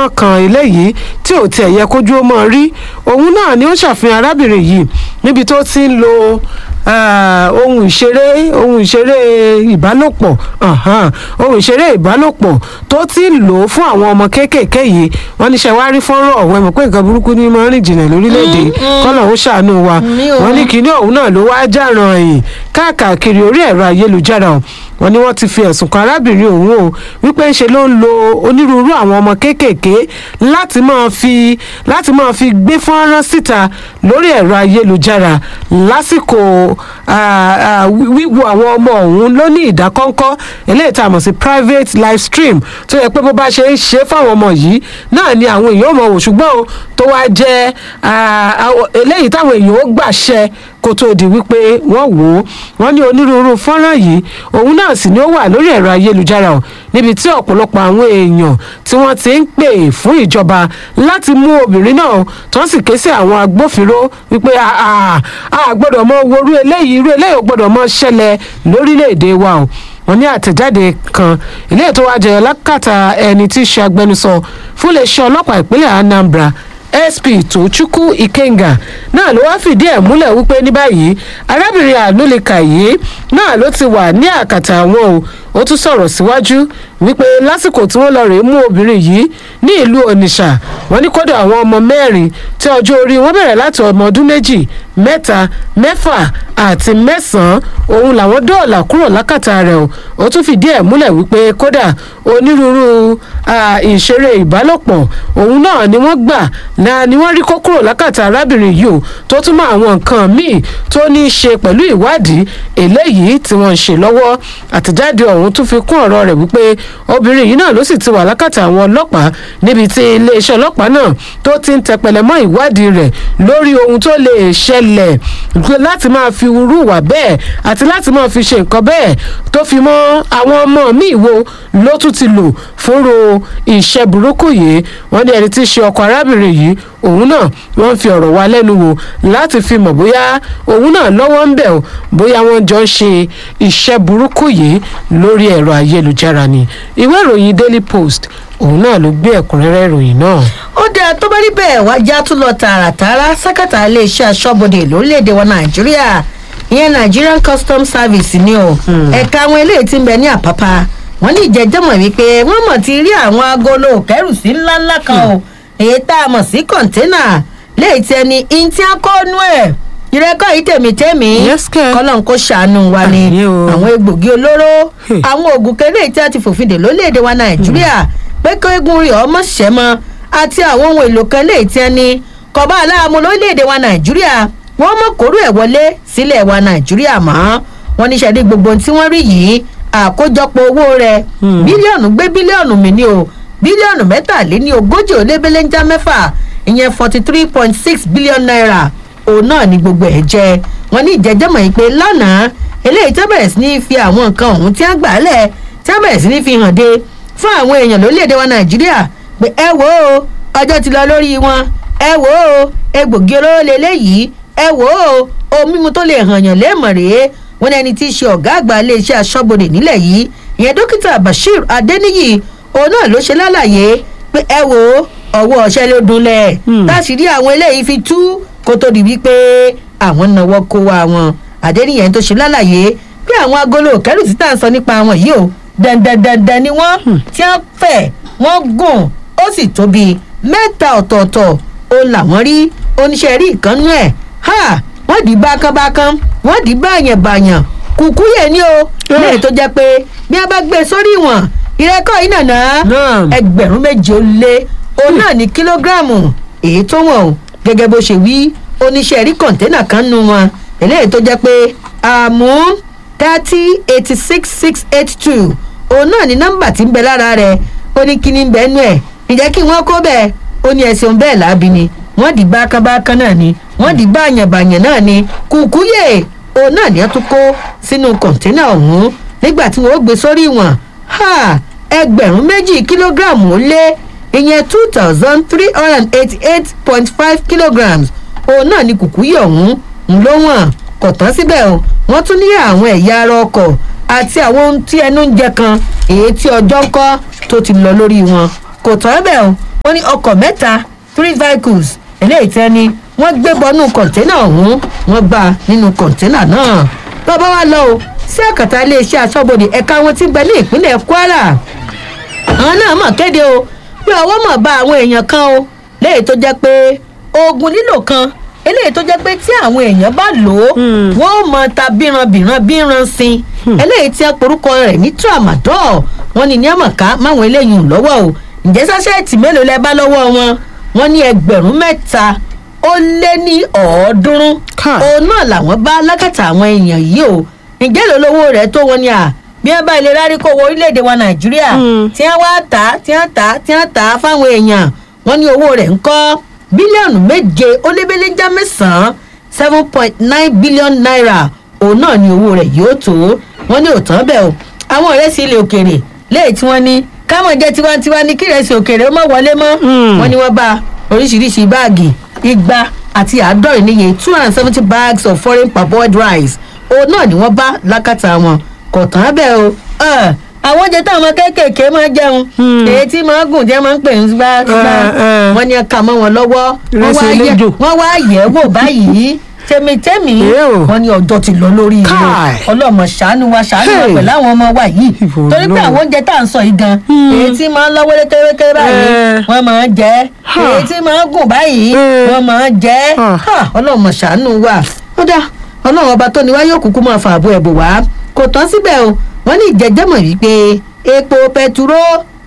fọ́nrán kan eléyìí tí ò tiẹ̀ yẹ kójú ó mọ̀ rí òun náà ni ó ṣàfihàn arábìnrin yìí níbi tó ti ń lo ah, ohun ìṣeré ohun ìṣeré ìbálòpọ̀ ahan, ohun ìṣeré ìbálòpọ̀ tó ti ń lò ó fún àwọn ọmọ kéékèèké yìí wọ́n ní ṣe wá rí fọ́nrán ọ̀hún ẹ̀ mọ̀ pé nǹkan burúkú ní máa ń rìn jìnnà lórílẹ̀‐èdè kọ́lọ̀ ó ṣàánú wa Mi ò wọ́n ní kinní ọ̀hún náà ló wá jàràn ẹ̀yìn káàkiri orí ẹ̀rọ ayélujára o wọ́n ní wọ́n ti fi ẹ̀sùn kan arábìnrin ọ̀hún o wípé ńṣe ló ń lo onírúurú àwọn ọmọ kéékèèké láti máa fi láti máa fi gbé fọ́nrán síta lórí ẹ̀rọ ayélujára lásìkò ah, ah, wí- wíwo àwọn ọmọ ọ̀hún ló ní ìdákọ́ńkọ́ eléyìí tá a mọ̀ sí private live stream tó yẹ pé bó bá ṣe ń ṣe fáwọn ọmọ yìí náà ni àwọn èèyàn ò mọ̀ wò ṣùgbọ́n o tó wá jẹ́ ah, ah, eléyìí táwọn èèyàn ó gbàṣẹ kó tó di wípé wọ́n wò ó wọ́n ní onírúurú fọ́nrán yìí òun náà sì ni ó wà lórí ẹ̀rọ ayélujára o níbi tí ọ̀pọ̀lọpọ̀ àwọn èèyàn tí wọ́n ti ń pè fún ìjọba láti mú obìnrin náà tó ń sì ké sí àwọn agbófinró wípé a- a a gbọ́dọ̀ mọ worú eléyìí irú eléyìí ò gbọ́dọ̀ mọ ṣẹlẹ̀ lórílẹ̀‐èdè wa o wọ́n ní àtẹ̀jáde kan ilé tó wá jẹyọ lákàtà ẹni tí í ṣe agbẹnusọ fún iléeṣẹ́ ọlọ́pàá ìpínlẹ̀ Anambra sp tochukwu ikenga náà ló wá fìdí ẹ̀ múlẹ̀ wípé ní báyìí arábìnrin àlólèkà yìí náà ló ti wà ní àkàtà àwọn o ó tún sọ̀rọ̀ síwájú wípé lásìkò tí wọ́n lọ rèé mú obìnrin yìí ní ìlú onitsha wọ́n ní kódà àwọn ọmọ mẹ́rin tí ọjọ́ orí wọn bẹ̀rẹ̀ láti ọmọ ọdún méjì mẹ́ta mẹ́fà àti mẹ́sàn-án òun làwọn dọ́ọ̀là kúrò lákàtà rẹ̀ o ó tún fìdí ẹ̀ múlẹ̀ wípé kódà onírúurú ah, ìṣeré ìbálòpọ̀ òun náà ni wọ́n gbà náà ni wọ́n rí kó kúrò lákàtà arábìnrin yìí o tó tún mọ àwọn nǹkan míì tó ní í ṣe pẹ̀lú ìwádìí eléyìí tí wọ́n ń ṣe lọ́wọ́ àtẹ̀jáde ọ̀hún tún fi kún ọ̀rọ̀ rẹ̀ wípé obìnrin yìí náà ló sì ti wà lákàtà àwọn ọlọ́pàá níbi tí iléeṣẹ́ ọlọ́pàá náà tó ti ń tẹpẹlẹ mọ́ ìwádìí rẹ̀ lórí ohun tó lè ṣẹlẹ̀ láti máa fi irú wà bẹ́ẹ̀ àti láti máa fi ṣe nǹkan bẹ́ẹ̀ tó fi mọ́ àwọn ọmọ míì wo ló tún ti lò fúnro iṣẹ́ burúkú yìí wọ́n ní ẹni tí í ṣe ọkọ arábìnrin yìí òun náà wọ́n fi ọ̀rọ̀ wá lẹ́nu wò láti fi mọ̀ bóyá òun náà lọ́wọ́ ń bẹ̀ o bóyá wọ́n jọ ń ṣe iṣẹ́ burúkú yìí lórí ẹ̀rọ ayélujára ni ìwé ìròyìn daily post òun náà ló gbé ẹ̀kúnrẹ́rẹ́ ìròyìn náà. ó dáa tó bá rí bẹ́ẹ̀ wá já tún lọ tààràtàrà sákàtà iléeṣẹ́ aṣọ́bodè lórílẹ̀‐èdè wa nàìjíríà ìyẹn nigerian customs service ni o ẹ̀ka àwọn eléyìí ti ń bẹ ní àpápá wọ́n ní ìjẹ́jẹ́mọ̀ wípé wọ́n mọ̀ ti rí àwọn agolo kẹrùsí ńláńlá kan o èyí tá a mọ̀ sí kọ̀ńténà léyìí tí ẹni ìntí akọ́nú ẹ̀ ìrẹ́kọ̀ yìí tèmítèmí Yes, kẹ́. kọ́lọ́n kó ṣàánú wa ni Àmín o. àwọn egbògi olóró Hey. àwọn oògùn kéré tí a ti fòfin dè lórílẹ̀‐èdè wa nàìjíríà pé kí eégún rí ọmọ ṣẹ́mọ́ àti àwọn ohun èlò kan lè tí ẹni kọ̀bá aláàmú lórílẹ̀‐èdè wa nàìjíríà wọ́n mọ̀ kóró ẹ̀ wọlé sílẹ̀ wa nàìjíríà mọ́ wọn ní sẹ́dí gbogbo ohun tí wọ́n rí yìí àkójọpọ̀ owó rẹ̀ Hmm. bílíọ̀nù gbé bílíọ̀nù mi ní o bílíọ̀nù mẹ́tàléní ogójì ó lé belenja mẹ́fà ìyẹn forty three point six billion naira òun náà ni gbogbo ẹ̀ jẹ́ wọn ní ìjẹ́jẹ́mọ̀ yìí pé lánàá eléyìí tó bẹ̀rẹ̀ sí ní fi àwọn nǹkan ọ̀hún tí wọ́n gbà á lẹ̀ tí wọ́n bẹ̀rẹ̀ sí ní fi hàn dé fún àwọn èèyàn lórílẹ̀‐èdè wa nàìjíríà pé ẹ wò ó ọjọ́ ti lọ lórí wọn ẹ wò ó egbògi olóró lélẹ́yìí ẹ wò ó ohun mímu tó lè hàn yàn léèmọ̀ rèé wọn ní ẹni tí í ṣe ọ̀gá àgbà iléeṣẹ́ aṣọ́bodè nílẹ̀ yìí ìyẹn dókítà bashir adeniyi òun náà ló ṣe lálàyé pé ẹ wò ó ọwọ́ ọ̀ṣẹ́ ló dunlẹ̀ Hmm. táṣìírí àwọn eléyìí fi tú kó tó di wípé àwọn náwó kó wa wọn adéníyẹn tó ṣe lálàyé pé àwọn agolo kẹrù tí tá à ń sọ nípa wọn yìí o dandandandan ni wọn tí wọn fẹ wọn gùn ó sì tóbi mẹ́ta ọ̀tọ̀ọ̀tọ̀ ó làwọn rí oníṣẹ́ rí ìkànnú ẹ̀ ha wọ́n di bákánbákán wọ́n di báyànbáyàn kùkú yẹ ni o lẹ́yìn tó jẹ́ pé bí a bá gbé e sórí ìwọ̀n ìrẹ́kọ̀ yìí nàná Naam. ẹgbẹ̀rún méje ó lé òun náà ní kílógíráàmù èyí tó wọ̀n o gẹ́gẹ́ bó ṣe wí oníṣẹ́ rí kọ̀ńténà kan nu wọn eléyìí tó jẹ́ pé àmú thirty eighty six six eight two òun náà ní nọ́mbà tí ń bẹ lára rẹ̀ ó ní kíní ń bẹ nú ẹ̀ ǹjẹ́ kí wọ́n kó bẹ́ẹ̀ ó ní ẹ̀sìn bẹ́ẹ̀ láabi ni wọ́n di bákánbákán náà ni wọ́n di báyànbáyàn náà ni kùkúyè òun náà ní ẹ tún kó sínú kọ̀ńténà ọ̀hún nígbà tí wọ́n ó gbé sórí ìwọ̀n ha ẹgbẹ̀rún méjì kílógíráàmù ó lé ìyẹn two thousand three hundred and eighty-eight point five kilograms òun náà ni kùkúyè ọ̀hún ń ló wọ̀n kò tán síbẹ̀ o wọ́n tún ní àwọn ẹ̀yà ara ọkọ̀ àti àwọn ohun tí ẹnu ń jẹ kan èyí tí ọjọ́ ń kọ́ tó ti lọ lórí wọn kò tán bẹ́ẹ̀ o wọ́n ní ọkọ̀ mẹ́ta three vehicles eléyìí tẹ́ ni wọ́n gbé bọ́nú kọ̀ńténà ọ̀hún wọ́n gbà nínú kọ̀ńténà náà lọ́ba wa lọ o sí àkàtà iléeṣẹ́ aṣọ́bodè ẹ̀ka wọn ti ń bẹ ní ìpínlẹ̀ kwara àwọn náà mọ̀ kéde o pé ọwọ́ mọ̀ bá àwọn èèyàn kan o léyìí tó jẹ́ pé oògùn lílò kan eléyìí tó jẹ́ pé tí àwọn èèyàn bá lò ó wọ́n ó mọ ta bíranbìran bíran sin eléyìí tí a porúkọ rẹ̀ ní tramadol wọ́n ní ní àmọ̀ká máwọn eléyìí ń lọ́wọ́ o ǹjẹ́ sáṣẹ́ẹ̀tì mélòó lẹ bá lọ́wọ́ wọn wọ́n ní ẹgbẹ̀rún mẹ́ta ó lé ní ọ̀ọ́dúnrún Káì. òun náà làwọn bá lákàtà àwọn èèyàn yìí o ǹjẹ́ ló lówó rẹ̀ tó wọn ni à bí wọ́n bá ilé rárí kó wọ orílẹ̀-èdè wa nàìjíríà Mm. tí wọ́n wá tà á tí wọ́n tà á tí wọ́n tà á fáwọn èèyàn wọ́n ní owó rẹ̀ ń kọ́ bílíọ̀nù méje ó lé bẹ́lẹ́jà mẹ́sàn-án seven point nine billion naira òun náà ni owó rẹ̀ yóò tó wọ́n ní òtán bẹ́ẹ̀ o àwọn ọ̀rẹ́ sí ilé òkèèrè léyìí tí wọ́n ní káwọn jẹ́ tiwantiwa ní kí ìrẹsì òkèèrè ó má wọlé mọ́ Mm. wọ́n ní wọ́n bá oríṣiríṣi báàgì igba àti àádọ́rin níye two hundred and seventy bags of foreign parboiled rice òun náà ni wọ́n bá lákàtà wọn kò tán bẹ́ẹ̀ o ẹ̀, àwọn oúnjẹ táwọn ọmọ kéékèèké máa jẹun Hmm. èyí tí máa gùn jẹ́ máa ń pè ń gbá gbá Eh, eh. wọ́n ní ẹ̀ka mọ́ wọn lọ́wọ́ wọ́n Ìrẹsì wá yẹ- eléjò. wọ́n wá yẹ̀ wò báyìí tèmítèmí Èé o. wọ́n ní ọjọ́ ti lọ lórí ilé Káì. ọlọ́mọ ṣàánú wa ṣàánú wa Hey. pẹ̀lú àwọn ọmọ wa yìí Ìbò torí pé Ọlọ́run. àwọn oúnjẹ tá à ń sọ yìí gan Hmm. èyí tí máa ń lọ́wọ́ lékèrèkèrè báyìí Eh. wọ́n máa ń jẹ́ Ha. èyí tí máa ń gùn báyìí Eh. wọ́n máa ń jẹ́ Ah. Ha, ọlọ́mọ ṣàánú wa ó dá ọlọ́run ọba tó ní wá yóò kúkú máa fa àbọ̀ ẹ̀bùn wá kò tán síbẹ̀ o wọ́n ní ìjẹ́jẹ́mọ̀ wípé epo pẹtiró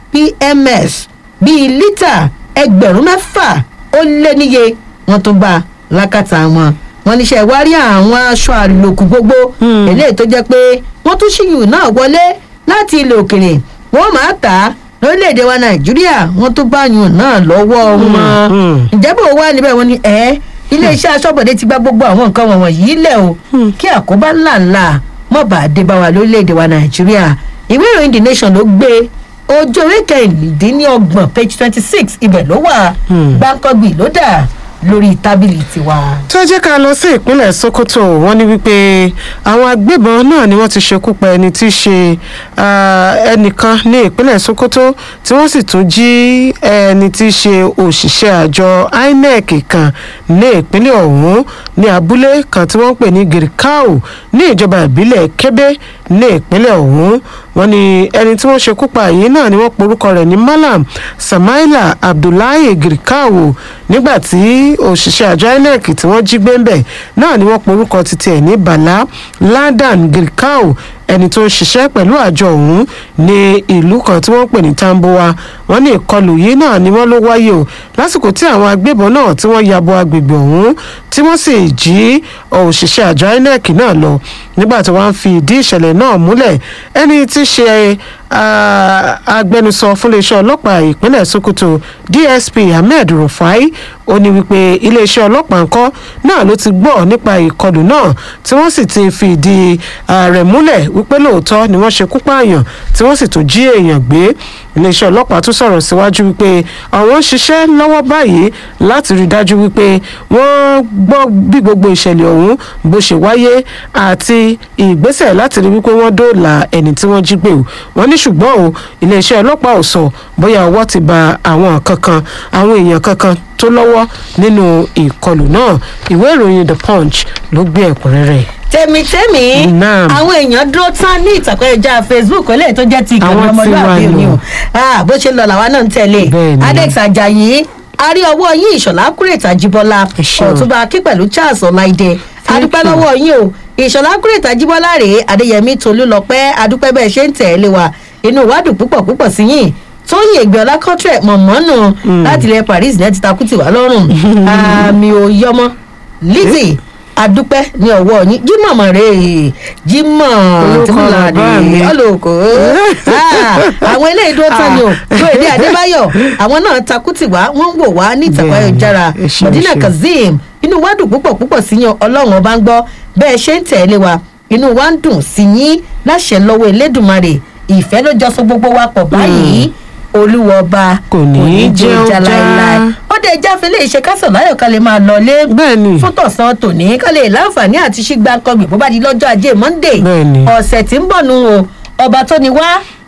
pms bíi lítà ẹgbẹ̀rún mẹ́fà ó lé níye wọ́n tún bá a lákàtà wọn wọ́n níṣẹ́ wá rí àwọn aṣọ àlòkù gbogbo Hmm. eléyìí tó jẹ́ pé wọ́n tún ṣíyù náà wọlé láti ilẹ̀ òkèrè wọ́n máa tà á lórílẹ̀‐èdè wa nàìjíríà wọ́n tún bá yùn náà lọ́wọ́ wọn hmm. ǹjẹ́ bò wá níbẹ̀ wọ́n ní ẹ́ iléeṣẹ́ aṣọ́bọ̀dé ti gba gbogbo àwọn nǹkan wọ̀nyí yìí lẹ̀ o Hmm. kí àkóbá ńláńlá mọ̀ bá a dé bá wa lórílẹ̀‐èdè wa nàìjíríà ìwé ìròyìn the nation ló gbé ojú ewé kẹrìndínlọ́gbọ̀n page twenty six ibẹ̀ ló wà Hmm. gbáǹkọ́gbì ló dà lórí tábìlì tiwa. tó jẹ́ ká lọ sí ìpínlẹ̀ sokoto wọ́n ní wípé àwọn agbébọn náà ni wọ́n ti ṣekú pa ẹni tí í ṣe ah, ẹnìkan ní ìpínlẹ̀ sokoto tí wọ́n sì tún jí ẹni tí í ṣe òṣìṣẹ́ àjọ inec kan ní ìpínlẹ̀ ọ̀hún ní abúlé kan tí wọ́n ń pè ní girikau ní ìjọba ìbílẹ̀ kébé ní ìpínlẹ̀ ọ̀hún wọ́n ní ẹni tí wọ́n ṣekú pa yìí náà ni wọ́n porúkọ rẹ̀ ní malam samaila abdullahi girikau nígbà tí òṣìṣẹ́ àjọ inec tí wọ́n jí gbé ń bẹ̀ náà ni wọ́n porúkọ títí ẹ̀ ní bala ladan girikau ẹni tó ń ṣiṣẹ́ pẹ̀lú àjọ ọ̀hún ní ìlú kan tí wọ́n pè ní tambowa wọ́n ní ìkọlù yìí náà ni wọ́n ló wáyé o lásìkò tí àwọn agbébọn náà tí wọ́n yabo agbègbè ọ̀hún tí wọ́n sì jí òṣìṣẹ́ àjọ inec náà lọ nígbà tí wọ́n fi ìdí ìṣẹ̀lẹ̀ náà múlẹ̀ ẹni tí í ṣe ah, agbẹnusọ fún iléeṣẹ́ ọlọ́pàá ìpínlẹ̀ sokoto dsp ahmed rufai ó ní wípé iléeṣẹ́ ọlọ́pàá ńkọ́ náà ló ti gbọ́ nípa ìkọlù náà tí wọ́n sì ti fi ìdí ah, rẹ̀ múlẹ̀ wípé lóòótọ́ ni wọ́n ṣekú pààyàn tí wọ́n sì tún jí èèyàn gbé iléeṣẹ́ ọlọ́pàá tún sọ̀rọ̀ síwájú wípé àwọn ń ṣiṣẹ́ lọ́wọ́ báyìí láti rí i dájú wípé wọ́n gbọ́ bí gbogbo ìṣẹ̀lẹ̀ ọ̀hún bó ṣe wáyé àti ìgbésẹ̀ láti rí wípé wọ́n dóòlà ẹni tí wọ́n jí gbé o wọ́n ní ṣùgbọ́n o iléeṣẹ́ ọlọ́pàá ò sọ bóyá ọwọ́ ti ba àwọn kankan àwọn èèyàn kankan tó lọ́wọ́ nínú ìkọlù náà ìwé ìròyìn the punch ló gbé ẹ̀kúnrẹ́rẹ́ tèmítèmí Naam. àwọn èèyàn dúró tán ní ìtàkùn ẹja facebook eléyìí tó jẹ́ ti ìkànnì Àwọn tí ọmọlúwàbí wà òní nù. o Ah, bó ṣe lọ làwa náà ń tẹ̀lé Bẹ́ẹ̀ni. adex ajayi arí ọwọ́ yín ìṣọ̀lá kúrètà jíbọ́lá Ẹ ṣeun. ọ̀túnba akí pẹ̀lú charles ọláìdẹ adúpẹ́ you. lọ́wọ́ yín o ìṣọ̀lá kúrètà jíbọ́lá rèé adéyẹmí tolúlọpẹ́ adúpẹ́ bẹ́ẹ̀ ṣe ń tẹ̀lé wa inú wa dùn púpọ̀ púpọ̀ sí yín tóyìn ègbèọlá kọ́trẹ̀ mọ̀mọ́nù láti ilẹ̀ paris ní ẹ ti takú tì wá lọ́rùn àmì òyọmọ lizzy adúpẹ́ ní ọwọ́ yín jímọ̀ mọ̀ rè é jímọ̀ Orúkọ tìmúlàdé bàbá mi. ọlọ́kọ̀ àwọn eléyìí dúró tán ni o tó èdè adébáyọ̀ àwọn náà takú tì wá wọ́n ń wò wá ní ìtàkùn Bẹ́ẹ̀ni, ayélujára ẹ ṣé, mọ̀dínà ẹ ṣé. kazeem inú wa dùn púpọ̀ púpọ̀ sí yín ọlọ́run ọba ń gbọ́ bẹ́ẹ̀ ṣe ń tẹ̀lé wa inú wa ń dùn sí yín láṣẹ lọ́wọ́ elédùnmarè ìfẹ́ ló jọ so gbogbo wa pọ̀ báyìí olúwa ọba Kò ní í jẹ́ ó já. láéláé ó dé jáfe lè ṣe kásán láyọ̀ ká lè máa lọ lé Bẹ́ẹ̀ni. fún tọ̀sán tòní ká lè láǹfààní àti ṣígbà kọgbìn bó bá di lọ́jọ́ ajé monday Bẹ́ẹ̀ni. ọ̀sẹ̀ tí ń bọ̀ nù o ọba tó ni wá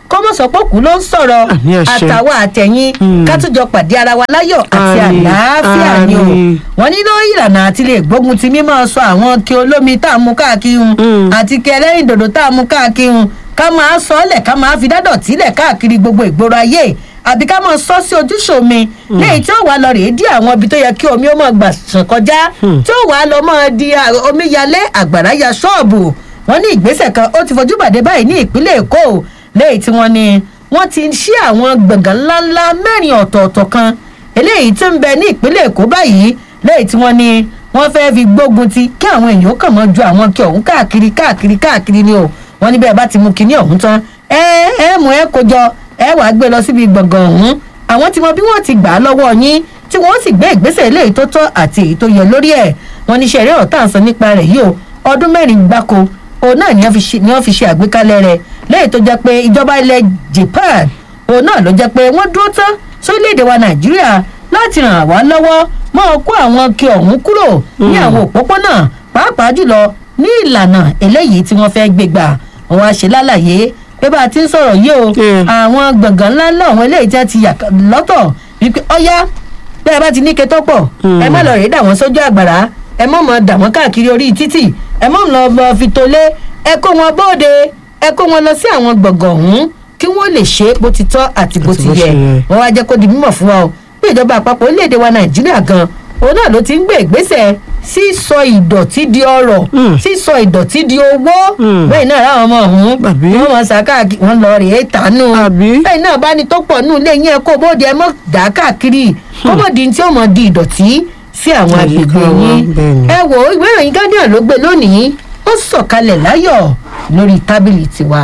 kọ́mọ̀ sọ́pọ̀kù ló ń sọ̀rọ̀ Àmì àṣẹ. àtàwọn àtẹ̀yìn Hmm. ká tún jọ pàdé ara wa láyọ̀ àti Àmín, àlàáfíà ni o àmín. wọ́n ní lórí ìlànà àti lè gbógun ti mímọ́ sọ àwọn kí olómi tá a mú káàkiri hun Hmm. àti kí ẹlẹ́rìn dòdò tá a mú káàkiri hun ká máa sọ ọ́ lẹ̀ ká máa fi dádọ̀tí lẹ̀ káàkiri gbogbo ìgboro ayé àbí ká máa sọ sí ojúṣe omi léyìí tí ó wà lọ rèé dí àwọn ibi tó yẹ kí omi ó máa gbà sàn kọjá tí ó wà lọ máa di à- omíyalé àgbàrá ya ṣọ́ọ̀bù wọ́n ní ìgbésẹ̀ kan ó ti fojú bàdé báyìí ní ìpínlẹ̀ èkó o, léyìí tí wọ́n ní wọ́n ti ṣí àwọn gbọ̀ngàn ńláńlá mẹ́rin ọ̀tọ̀ọ̀tọ̀ kan eléyìí tí ń bẹ ní ìpínlẹ̀ èkó báyìí léyìí tí wọ́n ní wọ́n fẹ́ fi gbógun ti kí àwọn èèyàn kàn mọ́ ju àwọn kí ọ̀hún káàkiri káàkiri káàkiri ni o wọ́n ní bẹ́ẹ̀ bá ti mú kinní ọ̀hún tán ẹ ẹ mú ẹ kó jọ ẹ wàá gbé lọ síbi gbọ̀ngàn ọ̀hún àwọn tí mọ bí wọ́n ti gbà á lọ́wọ́ yín tí wọ́n sì gbé ìgbésẹ̀ eléyìí tó tọ́ àti èyí tó yẹ lórí ẹ̀ wọ́n ní sẹ́rí ọ̀tá àǹsán nípa rẹ̀ yìí o ọdún mẹ́rin gbáko òun náà ni wọ́n fi ṣe- ni wọ́n fi ṣe àgbékalẹ̀ rẹ̀ lẹ́yìn tó jẹ́ pé ìjọba ilẹ̀ japan òun náà ló jẹ́ pé wọ́n dúró tán sórílẹ̀-èdè wa nàìjíríà láti ràn wá lọ́wọ́ máa kó àwọn kí ọ̀hún kúrò ní àwọn òpópónà pàápàá jùlọ ní ìlànà eléyìí tí wọ́n fẹ́ gbé gbà wọ́n wá ṣe lálàyé pé bá a ti ń sọ̀rọ̀ yìí o Yeah. àwọn gbọ̀ngàn ńláńlá àwọn eléyìí tí wọ́n ti yà lọ́tọ̀ wípé ọ̀yá bẹ́ẹ̀ bá ti ní ketọ́ pọ̀ ẹ má lọ rèé dà wọ́n sójú àgbàrá ẹ má mọ̀ dà wọ́n káàkiri orí títì ẹ má lọ bọ fi tolé ẹ kó wọn bóde ẹ kó wọn lọ sí àwọn gbọ̀ngàn ọ̀hún kí wọ́n lè ṣe bó ti tọ́ àti bó Àti ti bó yẹ ṣe yẹ. wọ́n wá jẹ́ kó di mímọ̀ fún wa o pé ìjọba àpapọ̀ orílẹ̀-èdè wa nàìjíríà gan òun náà ló ti ń gbé ìgbésẹ̀ sísọ ìdọ̀tí di ọrọ̀ Mm. sísọ ìdọ̀tí di owó Mm. bẹ́ẹ̀ náà ráwọn ọmọ ọ̀hún Àbí? wọ́n mọ̀ sàkáàkì wọ́n lọ rèé tánú Àbí? bẹ́ẹ̀ náà bá ní tó pọ̀ nù lé yín ẹ kó bóde ẹ mọ̀ dá káàkiri kó mọ̀ di tí ó mọ̀ di ìdọ̀tí sí àwọn Àyíká agbègbè wa, yín bẹ́ẹ̀ ni. ẹ wo ìwé ìròyìn guardian ló gbé lónìí ó sọ̀kalẹ̀ láyọ̀ lórí tábìlì tiwa.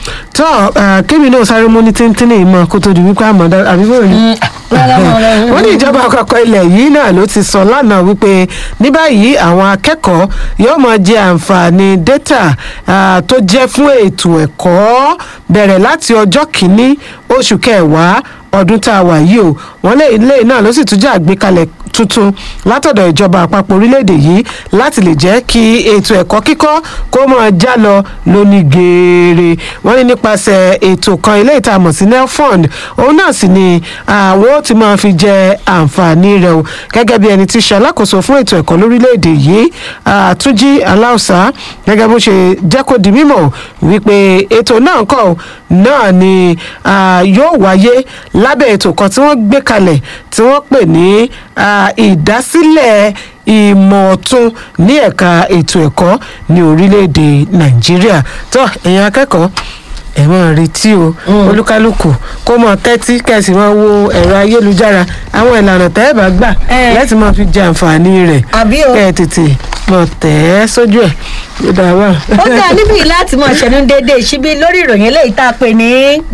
tọ́ ah, kébì náà sáré mú ní tíntínní ìmọ̀ kó tó di wípé àmọ́ àbí bóyá ni wọ́n ní ìjọba àpapọ̀ ilẹ̀ yìí náà ló ti sọ lánàá wípé ní báyìí àwọn akẹ́kọ̀ọ́ yóò máa jẹ àǹfààní dátà ah, tó jẹ́ fún ètò ẹ̀kọ́ bẹ̀rẹ̀ láti ọjọ́ kìíní oṣù kẹwàá ọdún tá a wà yìí o wọ́n lé ilé náà ló sì tún jẹ́ àgbékalẹ̀ tuntun látọ̀dọ̀ ìjọba àpapọ̀ orílẹ̀-èdè yìí láti lè jẹ́ kí ètò ẹ̀kọ́ kíkọ́ kó máa já lọ lóní geere wọ́n ní nípasẹ̀ ètò kan ilé ìta mọ̀ sí nelfund òun náà sì ni àwọn ó ti máa fi jẹ àǹfààní rẹ̀ o gẹ́gẹ́ bí ẹni tí ṣe alákòóso fún ètò ẹ̀kọ́ lórílẹ̀‐èdè yìí àtúnjí aláùsá gẹ́gẹ́ bó ṣe jẹ́ kó di mímọ̀ wípé ètò náà kọ̀ náà ni ah, yóò wáyé lábẹ́ ètò kan tí wọ́n gbé kalẹ̀ tí wọ́n pè ní ah, ìdásílẹ̀ ìmọ̀ ọ̀tun ní ẹ̀ka ètò ẹ̀kọ́ ní orílẹ̀‐èdè nàìjíríà tó ẹ̀yin akẹ́kọ̀ọ́ ẹ máa retí o olúkálùkù kó mọ tẹ́tí kẹ̀sì máa wo ẹ̀rọ ayélujára àwọn ìlànà tẹ́ ẹ bá gbà Eh. láti máa fi jẹ àǹfààní rẹ̀ àbí o kẹ́ ẹ tètè mọ̀ tẹ́ ẹ sójú ẹ̀ ló dáa wá. ó dá níbí láti máa ṣẹnu déédéé síbí lórí ìròyìn eléyìí tá a pè ní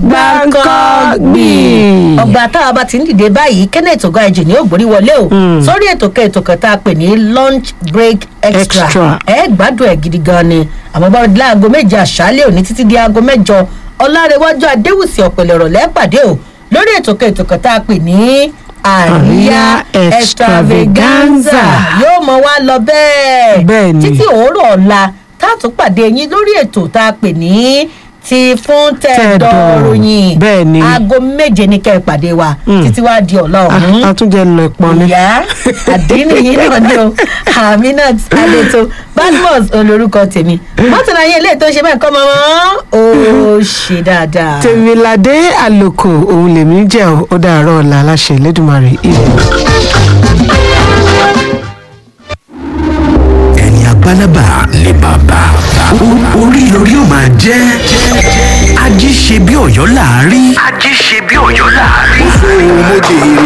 Gbáǹkọ́gbì. ọgbà táwa bá ti ń dìde báyìí kenneth ogaiji ní ògbórí wọlé o Mm. sórí ètò kan ètò kan tá a pè ní lunch break extra Extra. ẹ gbádùn ẹ gidi gan ni àmọ́ bá di láago méje àṣálẹ́ òní títí di aago mẹ́jọ ọlárẹ̀wájú adéwùsì ọ̀pẹ̀lẹ̀ ọ̀rọ̀lẹ́ pàdé o lórí ètò kan ètò kan tá a pè ní àríyá Àríyá extravaganza extravaganza. yóò mọ wá lọ bẹ́ẹ̀ Bẹ́ẹ̀ ni. títí òórọ̀ ọ̀la tá a tún pàdé yín lórí ètò tá a pè ní ti fún Tẹ̀dọ̀. tẹ̀dọ̀ròyìn Bẹ́ẹ̀ ni. aago méje ní kẹ́ ẹ pàdé wa Mm. títí wá di ọ̀la ọ̀hún àtúnjẹ lọ ìpọn ni. ìyá àdínní yìí náà ni o aminat adeto badmus olórúkọ tèmi mọ́tòlá yẹn ilé tó ṣe bẹ́ẹ̀ kọ́ mọ́ ó ṣe dáadáa. tèmiládé àlòkò òun lèmi jẹ́ ò, ó dàárọ̀ ọ̀la aláṣẹ lẹ́dùnmarè ìlú. ẹni abálábà ni bàbá O- orí lórí ó máa jẹ́ ají ṣe bí ọ̀yọ́ láàárí. ají ṣe bí ọ̀yọ́ láàárí. mo dèrò